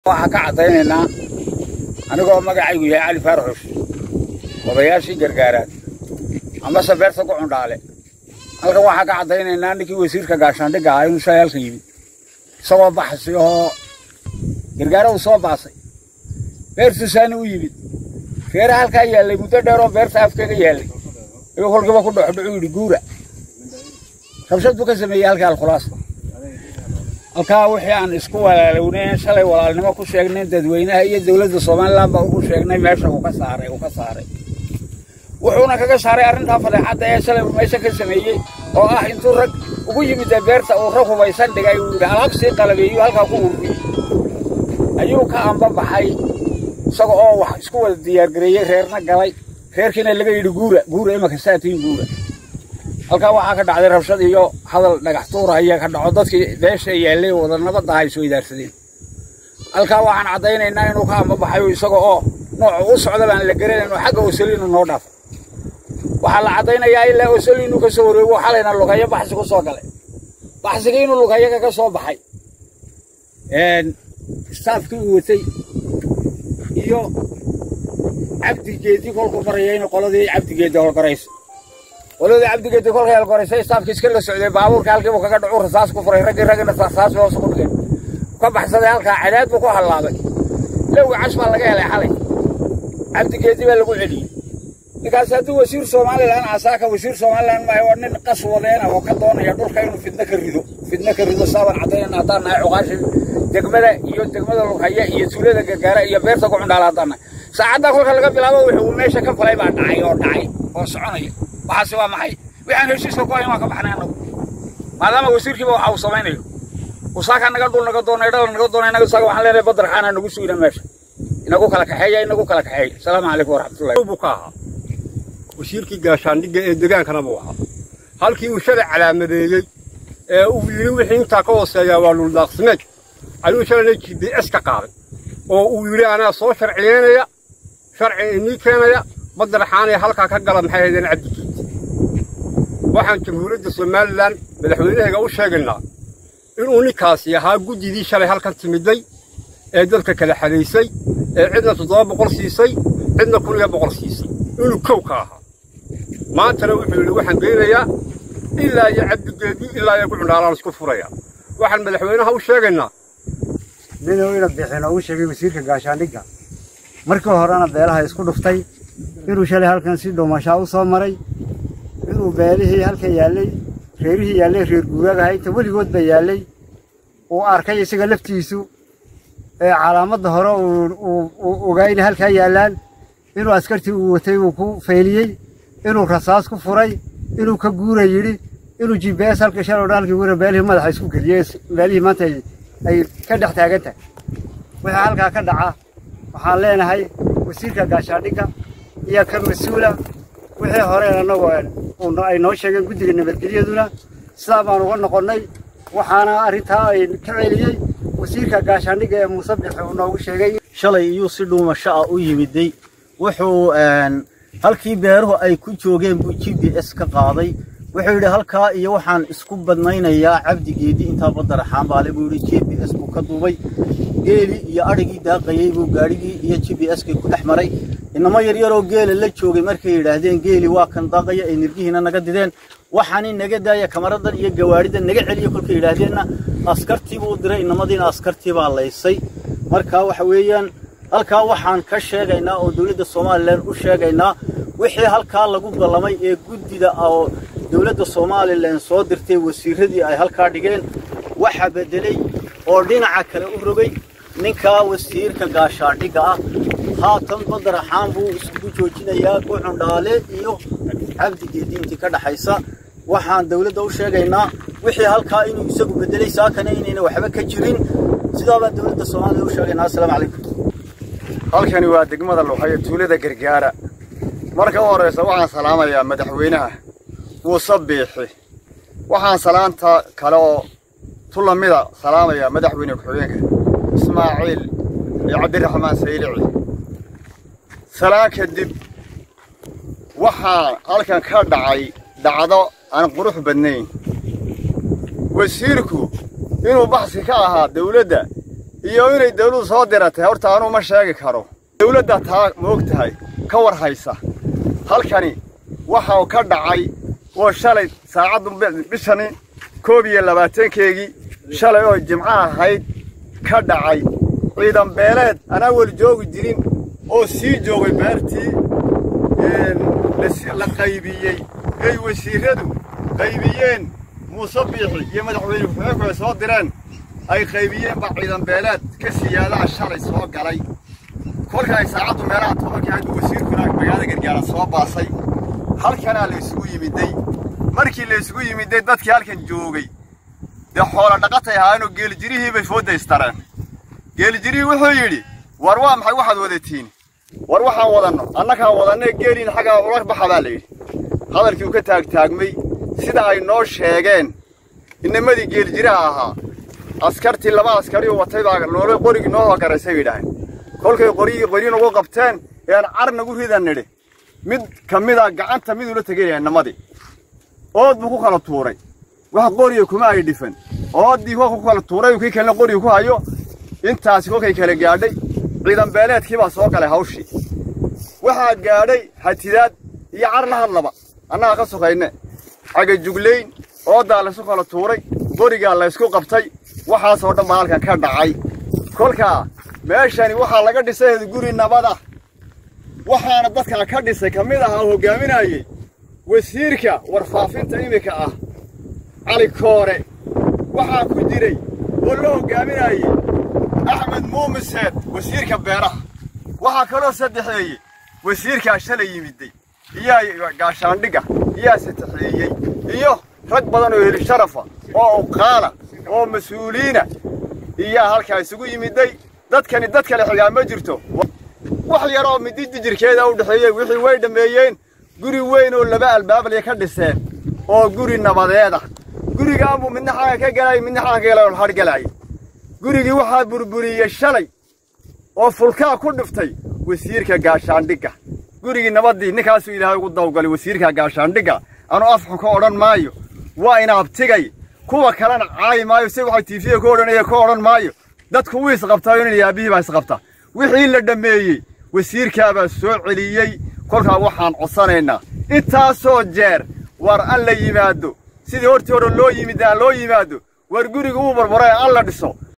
waxaan ka caddaynaynaa anigoo magacaygu yahay cali faaraxush odayaashii gargaaraad amase beerta ku cundhaale halkan waxaan ka caddaynaynaa ninkii wasiirka gaashaandhigga ahaa inuu shalay halkan yimid isagoo baxsi oo gargaara uu soo baasay beertuusaani u yimid reera halkaa yaallay muddo dheeroo beerta afkeega yaallay ayuu kolkiiba ku dhoxdhocu yidhi guura rabshad buu ka sameeyey halkii alkhulaas halkaa wixii aan isku walaalownayn shalay walaalnimo ku sheegnay dadweynaha iyo dowladda somalilan baa ugu sheegnay meesha uu ka saaray uu ka saaray wuxuuna kaga saaray arrintaa fadeexadda ee shalay uu meesha ka sameeyey oo ah intuu rag ugu yimid beerta uu rag hubaysan dhigay uu yidhi alaab sii qalabeeyo halkaa ku ururiyey ayuu ka ambabaxay isaga oo wax isku wada diyaargareeyey reerna galay reerkiina laga yidhi guura guura imaka saatiin guura halkaa waxaa ka dhacday rabshad iyo hadal dhagax tuura ayaa ka dhaco dadkii beesha yaallay wada nabadda ay soo idaarsadeen halkaa waxaan caddaynaynaa inuu ka ambabaxayo isaga oo nooca u socda baan la garanayn oo xagga osoliinu noo dhaafo waxaa la caddaynayaa ilaa osoliinu ka soo wareego xalayna lugayo baxsi ku soo galay baxsigii inuu lugayaga ka soo baxay staafkii uu watay iyo cabdigeedii kolku maraya in qoladii cabdigeedi holgarayso qoladii cabdigeedi kolkay holgaraysay staafkii iska la socday baabuurka halkiibu kaga dhacu rasaas ku furay raggii raggina rasaas hoos ku dhigay ka baxsaday halkaa cadaad buu ku hallaabay lowga cash baa laga helay xalay cabdigeedi baa lagu celiyey ninkaas hadduu wasiir somalilan asaaka wasiir somalilan maayo waa nin qas wadeena oo ka doonaya dhulka inuu fidno ka rido fidno ka rido saabaan caddaynayna haddaan nahay cuqaashi degmada iyo degmada lughaya iyo tuulada gargaara iyo beerta ku cundhaala haddaan nahay saacaddaa kolka laga bilaabo wuxuu meesha ka falay baa dhacay oo dhacay oo soconaya waxaasi waa maxay waxaan heshiiska ku hayn waan ka baxnay annagu maadaama wasiirkiiba waxa uu samaynayo usaaka naga dhul naga doonay dhal naga doonay naga saaga waxaan leenahay badar xaana nagu sugina meesha inagu kala kaxeeya inagu kala kaxeeya asalaamu calaykum waraxmatullahi buu ka ahaa wasiirkii gaashaandhigga ee degaankana buu ahaa halkii uu shalay calaamadeeyey ee uu yidhi wixii intaa ka hooseeyaa waa dhuldaaqsimeed ayuu shalayna g b s ka qaaday oo uu yidhi anaa soo sharciyeynaya sharci inii keenaya badaraxaanay halkaa ka gala maxay haydeen cabdigiid waxaan jamhuuriyadda somalilan madaxweynahayga u sheegaynaa inuu ninkaasi ahaa guddidii shalay halkan timiday ee dadka kala xadaysay ee cidna toddoba boqol siisay cidna kun iyo boqol siisay inuu kow ka ahaa maantana wuxuu yidhi waxaan geynayaa ilaa iyo cabdigeedii ilaa iyo gucundhaalaan isku furaya waxaan madaxweynaha u sheegaynaa ninuu ina bixin oo u sheegay wasiirka gaashaandhigga markii horena beelaha isku dhuftay inuu shalay halkan si dhuumashaa u soo maray inuu beelihii halka yaallay reerihii yaallay reer guuraagaha inta weligoodba yaallay uu arkay isaga laftiisu ee calaamadda hore uu ogaa inay halkaa yaallaan inuu askartii uu watay uu ku fayliyey inuu rasaas ku furay inuu ka guura yidhi inuu g b s halka shalay odhan halkii guura beelihii madaxa isku geliyey beelihii maanta ay ka dhex taagan tahay wixii halkaa ka dhaca waxaan leenahay wasiirka gaashaandhigga iyo ka mas-uula wixii horeen annagu ay noo sheegeen guddiga nabadgelyaduna sidaa baan uga noqonnay waxaana arrintaa ay ka celiyey wasiirka gaashaandhigga ee muuse bixi uu noogu sheegay shalay iyuu si dhuumasho ah u yimiday wuxuu halkii beeruhu ay ku joogeen buu g b s ka qaaday wuxuu yidhi halkaa iyo waxaan isku badnaynayaa cabdigeedii intaa badaraxaan baale buu yidhi g b s buu ka duubay geelii iyo adhigii daaqayey buu gaadhigii iyo g b s kii ku dhex maray inamo yaryaroo geela la joogay markay yidhaahdeen geeli waa kan daaqaya ay nirgihiina naga dideen waxaani naga daaya kamaradan iyo gawaadhidan naga celiya kolkay yidhaahdeenna askartii buu diray inamadiina askartii baa laysay markaa waxa weeyaan halkaa waxaan ka sheegaynaa oo dowladda somalilan u sheegaynaa wixii halkaa lagu ballamay ee guddida oo dowladda somalilan soo dirtay wasiiradii ay halkaa dhigeen waxa beddelay oo dhinaca kale u rogay ninkaa wasiirka gaashaandhigga ah haatan badaraxaan buu iskugu joojinayaa gucundhaale iyo cabdigeedii intii ka dhaxaysa waxaan dowladda u sheegaynaa wixii halkaa inuu isagu beddelay saakana inayna waxba ka jirin sidaa baan dowladda soomaaliya u sheegaynaa assalaamu calaykum halkani waa degmada luqayo tuulada gargaara marka u horraysa waxaan salaamayaa madaxweynaha muuse biixi waxaan salaanta kale oo tu lamida salaamayaa madaxweyne ku-xigeenka ismaaciil iyo cabdiraxmaan saylici salaan kadib waxaa halkan ka dhacay dhacdo aan qurux badnayn wasiirku inuu baxsi ka ahaa dawladda iyo inay dawladdu soo diratay horta anuu ma sheegi karo dawladda taa ma og tahay ka war haysa halkani waxa uu ka dhacay oo shalay saacaddu bishani koob iyo labaatankeegii shalay oo jimco ahayd ka dhacay ciidan beeleed anaa weli joogi jirin oo sii joogay beertii la qaybiyey ay wasiiradu qaybiyeen muuse biixi iyo madaxweyne ku-xigeenku ay soo direen ay qaybiyeen baa ciidan beeleed ka siyaadaha shalay soo galay kolka ay saacaddu meelaha tobankii ahayd wasiirkuna magaalada gargaara soo baasay halkanaa la isugu yimiday markii la isugu yimiday dadkii halkan joogay dee xoola dhaqatay ahaayeenoo geelijirihii bay foodaystareen geelijirihii wuxuu yidhi war waa maxay waxaad wadatiin war waxaan wadanno annagaan wadannae geeliin xaggaa ula baxa baa la yidhi hadalkii uu ka taagtaagmay sida ay noo sheegeen inamadii geelijiraha ahaa askartii laba askarioo watay baa noola qorigii noo hogaraysay bay yidhaaheen kolkay qorigii qori nagu qabteen ean car nagu ridan nidhi mid ka mida gacanta mid ula tegaya inamadii ood buu ku kala tuuray wax qoriga kuma ay dhifan ooddii kolka ku kala tuuray kii kalena qoriga ku hayo intaasi kolkay kala gaadhay ciidan beeleedkii baa soo galay hawshii waxaa gaadhay hatidaad iyo car la hadlaba annaga ka sokayne cagajuglayn ooddaa laysu kala tuuray qorigaa laysku qabtay waxaasoo dhan baa halkan ka dhacay kolkaa meeshani waxaa laga dhisay guri nabada waxaana dadkaa ka dhisay ka mid ahaa hoggaaminayey wasiirka warfaafinta iminka ah cali koore waxaa ku jiray oo la hoggaaminayey axmed muumiseed wasiirka beeraha waxaa kaloo saddexeeyey wasiirkaa shalay yimiday iyaa gaashaandhigga iyaa saddexeeyey iyo rag badan oo heli sharafa oo uqaala oo mas-uuliina iyaa halkaa isugu yimiday dadkani dad kale xigaa ma jirto wax yar oo midi dijirkeeda u dhexeeyey wixii way dhammeeyeen guri weyn oo laba albaablaya ka dhiseen oo guri nabadeeda gurigaanbuu midna xaga ka galay midna xaga ka galay oo hadh galay gurigii waxaa burburiyey shalay oo fulkaa ku dhiftay wasiirka gaashaandhigga gurigii nabaddii ninkaasuu ilaahay ugu dawgalay wasiirka gaashaandhigga anuu afxun ka odhan maayo waa inaabtigay kuwa kalena caayi maayo si waxa tiifiya ku odhanaya ka odhan maayo dadku wuu isqabtaayo nin yaabihii baa isqabta wixii la dhammeeyey wasiirkaabaa soo celiyey kolkaa waxaan codsanaynaa intaasoo jeer war an la yimaado sidii hortii hore loo yimid aan loo yimaado war guriga uu barbaray an la dhiso